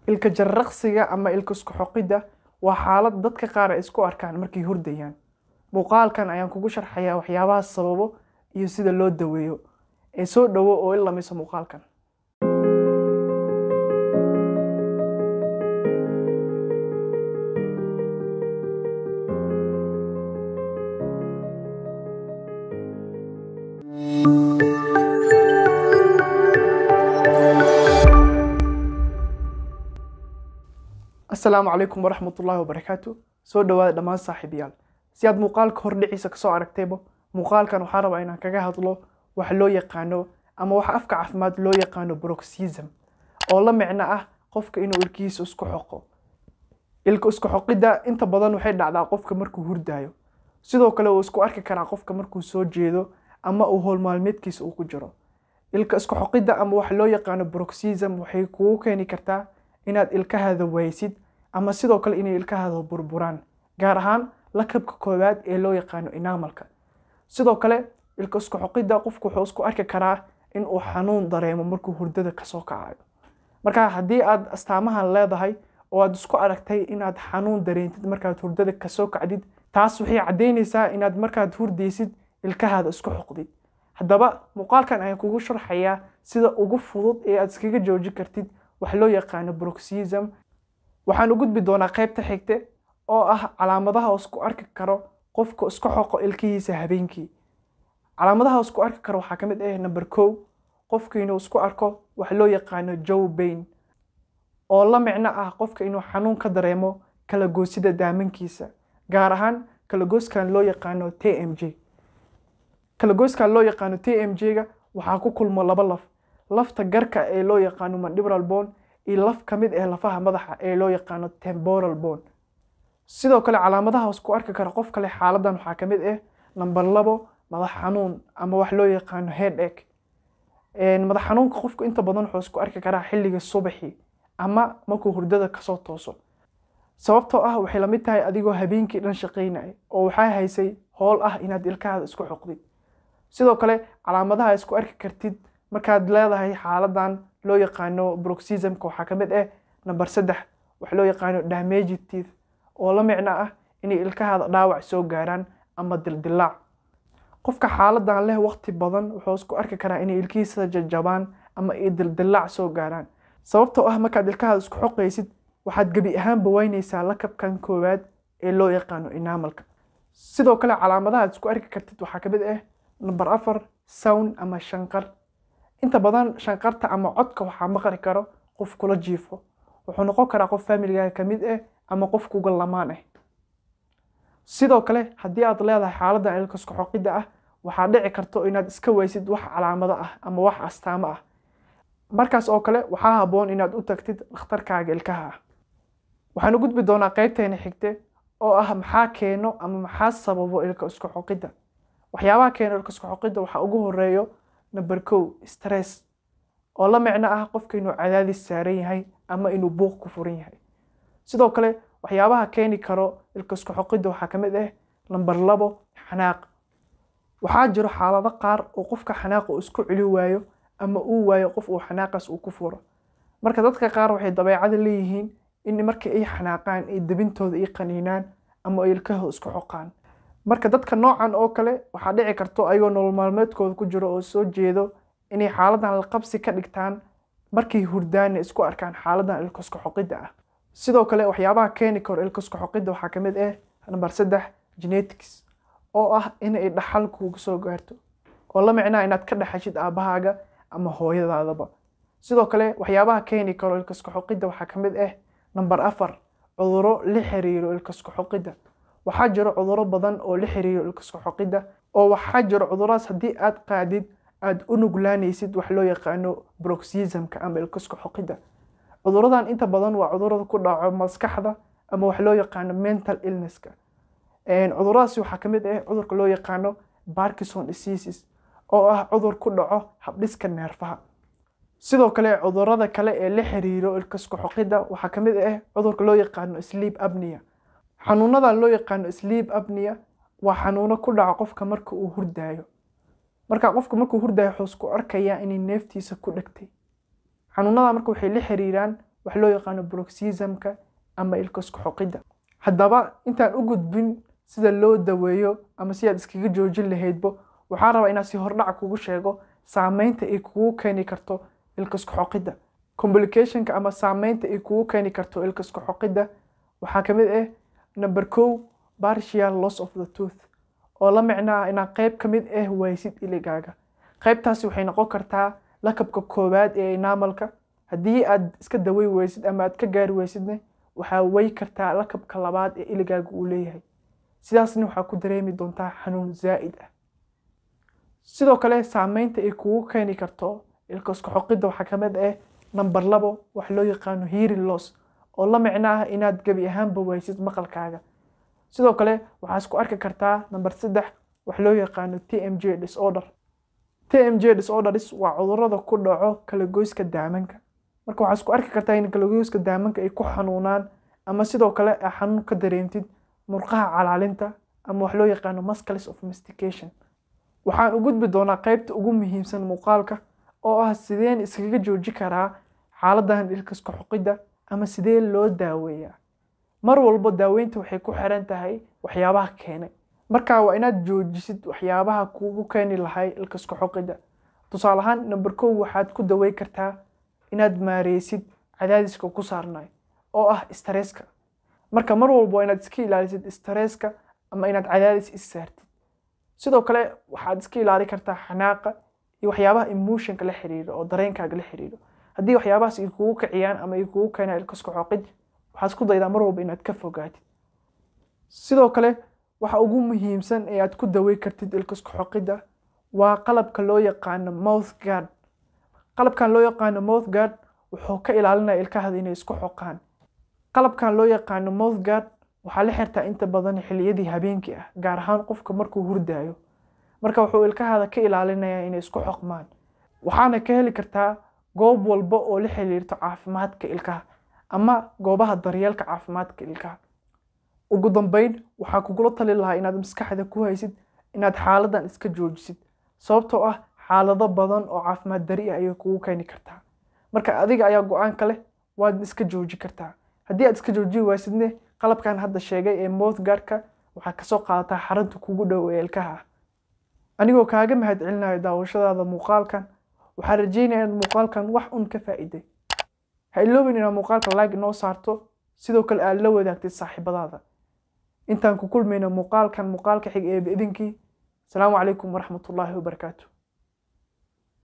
ilka jarraqsiga ama ilka isku xoqidda waa xaalad dadka qaar ay isku arkaan markay hurdayaan muuqaalkan ayaan kugu sharxayaa waxyaabaha sababo iyo sida loo daweeyo ee soo dhowo oo i lameyso muuqaalkan asalaamu calaykum waraxmat ullaahi wabarakaatu soo dhowaada dhammaan saaxiibayaal si aad muuqaalka hordhiciisa kasoo aragtayba muuqaalkan waxaan rabaa inaan kaga hadlo waxa loo yaqaano ama waxa afka caafimaad loo yaqaano broxism oo la micno ah qofka inuu ilkihiisa isku xoqo ilka isku xoqidda inta badan waxay dhacdaa qofka markuu hurdaayo sidoo kale uu isku arki karaa qofka markuu soo jeedo ama uu howl maalmeedkiisa uu ku jiro ilka isku xoqidda ama waxa loo yaqaano broxism waxay kugu keeni kartaa inaad ilkahaada waysid ama sidoo kale inay ilkahaada burburaan gaar ahaan lakabka koowaad ee loo yaqaano inamalka sidoo kale ilka isku xoqidda qofku wuxuu isku arki karaa in uu xanuun dareemo markuu hurdada kasoo kacayo marka haddii aad astaamahan leedahay oo aad isku aragtay inaad xanuun dareentid markaad hurdada kasoo kacdid taas waxay caddaynaysaa inaad markaad hurdaysid ilkahaada isku xoqdid haddaba muuqaalkan ayaan kugu sharxayaa sida ugu fudud ee aad iskaga joojin kartid wax loo yaqaano broxism waxaan u gudbi doonaa qaybta xigte oo ah calaamadaha isku arki karo qofka isku xoqo ilkihiisa habeenkii calaamadaha isku arki karo waxaa ka mid ah number kow qofka inuu isku arko wax loo yaqaano jow bain oo la micno ah qofka inuu xanuun ka dareemo kala goosida daamankiisa gaar ahaan kala gooskan loo yaqaano t m j kala gooskan loo yaqaano t m j-ga waxaa ku kulmo laba laf lafta garka ee loo yaqaano mandibral bone iyo laf ka mid ah lafaha madaxa ee loo yaqaano temboral bone sidoo kale calaamadaha isku arki kara qof kale xaaladan waxaa ka mid ah number labo madax xanuun ama wax loo yaqaano head egg madax xanuunka qofku inta badan wuxuu isku arki karaa xilliga subaxii ama markuu hurdada kasoo tooso sababtoo ah waxay lamid tahay adigoo habeenkii dhan shaqaynaya oo waxaa haysay howl ah inaad ilkahaada isku xoqdid sidoo kale calaamadaha isku arki kartid markaad leedahay xaaladan loo yaqaano broxismka waxaa ka mid ah number saddex waxa loo yaqaano damaged teeth oo la micno ah inay ilkahaada dhaawac soo gaaraan ama dildilaac qofka xaaladan leh waqti badan wuxuu isku arki karaa inay ilkihiisa jajabaan ama ay dildilaac soo gaaraan sababtoo ah markaad ilkahaada isku xoqaysid waxaad gebi ahaanba waynaysaa lakabkan koowaad ee loo yaqaano inamalka sidoo kale calaamadaha aad isku arki kartid waxaa ka mid ah number afar sound ama shanqar inta badan shanqarta ama codka waxaa maqli karo qof kula jiifo wuxuu noqon karaa qof faamilgaaga ka mid ah ama qof kuga lamaan ah sidoo kale haddii aad leedahay xaaladan ilka isku xoqidda ah waxaa dhici karto inaad iska weysid wax calaamado ah ama wax astaamo ah markaas oo kale waxaa habboon inaad u tagtid dhakhtarkaaga ilkaha ah waxaan u gudbi doonaa qaybteena xigte oo ah maxaa keeno ama maxaa sababo ilka isku xoqidda waxyaabaha keeno ilka isku xoqidda waxaa ugu horeeyo number kow stress oo la micno ah qofka inuu cadaadis saaran yahay ama inuu buuq ku furan yahay sidoo kale waxyaabaha keeni karo ilka isku xoqidda waxaa ka mid ah number labo xanaaq waxaa jiro xaalado qaar oo qofka xanaaqa uu isku celi waayo ama uu waayo qof uu xanaaqaas uu ku furo marka dadka qaar waxay dabeecada leeyihiin in marka ay xanaaqaan ay debintooda ay qaniinaan ama ay ilkahooda isku xoqaan marka dadka noocan oo kale waxaa dhici karto ayagoo nolol maalmeedkooda ku jiro oo soo jeedo inay xaaladan laqabsi ka dhigtaan markay hurdaanna isku arkaan xaaladan ilka isku xoqidda ah sidoo kale waxyaabaha keeni karo ilka isku xoqidda waxaa ka mid ah number saddex genetics oo ah inay dhaxal kuuga soo gaarto oo la micnaa inaad ka dhexashid aabbahaaga ama hooyadaadaba sidoo kale waxyaabaha keeni karo ilka isku xoqidda waxaa ka mid ah number afar cuduro la xiriiro ilka isku xoqidda waxaa jiro cuduro badan oo la xiriiro ilka isku xoqidda oo waxaa jiro cuduradaas haddii aad qaadid aad u nuglaanaysid wax loo yaqaano broxismka ama ilka isku xoqidda cuduradan inta badan waa cudurada ku dhaco maskaxda ama wax loo yaqaano mental illnesska cuduradaasi waxaa ka mid ah cudurka loo yaqaano parkinson diseases oo ah cudur ku dhaco habdhiska neerfaha sidoo kale cudurada kale ee la xiriiro ilka isku xoqidda waxaa ka mid ah cudurka loo yaqaano sleep apnea xanuunadan loo yaqaano sleep apnea waa xanuuno ku dhaca qofka marka uu hurdaayo marka qofka markuu hurdaayo wuxuu isku arkayaa inay neeftiisa ku dhegtay xanuunada marka waxay la xiriiraan wax loo yaqaano bruxismka ama ilka isku xoqidda haddaba intaan u gudbin sida loo daweeyo ama si aad iskaga joojin lahaydbo waxaan rabaa inaan si hordhac kugu sheego saameynta ay kugu keeni karto ilka isku xoqidda complicationka ama saameynta ay kugu keeni karto ilka isku xoqidda waxaa ka mid ah number kow partial loss of the tooth oo la micno ah inaad qayb ka mid ah waysid iligaaga qaybtaasi waxay noqon kartaa lakabka koowaad ee enamalka haddii aad iska dawey weysid ama aad ka gaari weysidne waxaa wey kartaa lakabka labaad ee iligaaga uu leeyahay sidaasna waxaa ku dareemi doontaa xanuun zaa'id ah sidoo kale saameynta ay kugu keeni karto ilka isku xoqidda waxaa ka mid ah number labo wax loo yaqaano hearing loss oo la micno ah inaad gebi ahaanba weysid maqalkaaga sidoo kale waxaa isku arki kartaa number saddex wax loo yaqaano t m j disorder t m j disorders waa cudurada ku dhaco kalagoyska daamanka marka waxaa isku arki kartaa in kalagoyska daamanka ay ku xanuunaan ama sidoo kale aa xanuun ka dareemtid murqaha calaalinta ama wax loo yaqaano muscles of mastication waxaan u gudbi doonaa qaybta ugu muhiimsan muuqaalka oo ah sideen iskaga jooji karaa xaaladan ilka isku xoqidda ama sidee loo daaweeyaa mar walbo daaweynta waxay ku xiran tahay waxyaabaha keenay marka waa inaad joojisid waxyaabaha kugu keeni lahay ilka isku xoqidda tusaale ahaan number kow waxaad ku dawey kartaa inaad maareysid cadaadiska ku saarnay oo ah stresska marka mar walbo waa inaad iska ilaalisid stresska ama inaad cadaadis is saartid sidoo kale waxaad iska ilaali kartaa xanaaqa iyo waxyaabaha emotionka la xiriiro oo dareenkaaga la xiriiro haddii waxyaabahaas ay kugu kiciyaan ama ay kugu keenaan ilka isku xoqid waxaad isku daydaa mar walba inaad ka fogaatid sidoo kale waxa ugu muhiimsan ee aad ku dawey kartid ilka isku xoqidda waa qalabka loo yaqaano mouth guard qalabkan loo yaqaano mouth guard wuxuu ka ilaalinaya ilkahada inay isku xoqaan qalabkan loo yaqaano mouth guard waxaa la xirtaa inta badan xilliyadii habeenkii ah gaar ahaan qofka markuu hurdaayo marka wuxuu ilkahada ka ilaalinayaa inay isku xoqmaan waxaana ka heli kartaa goob walba oo la xiriirto caafimaadka ilkaha ama goobaha daryeelka caafimaadka ilkaha ugu dambeyn waxaa kugula tali lahaa inaad maskaxda ku haysid inaad xaaladan iska joojisid sababtoo ah xaalado badan oo caafimaad dari ah ayay kugu keeni kartaa marka adiga ayaa go-aanka leh waad iska jooji kartaa haddii aad iska jooji waysidne qalabkan hadda sheegay ee mouth guardka waxaad kasoo qaadataa xarunta kugu dhow ee ilkaha ah anigoo kaaga mahad celinayo daawashadaada muuqaalkan waxaan rajeynaya in muuqaalkan wax un ka faa'iiday ha iloobin inaad muuqaalka like noo saarto sidoo kale aad la wadaagtid saaxiibadaada intaan ku kulmayno muuqaalkan muuqaalka xig ee biidinkii asalaamu calaykum waraxmatullaahi wabarakaatu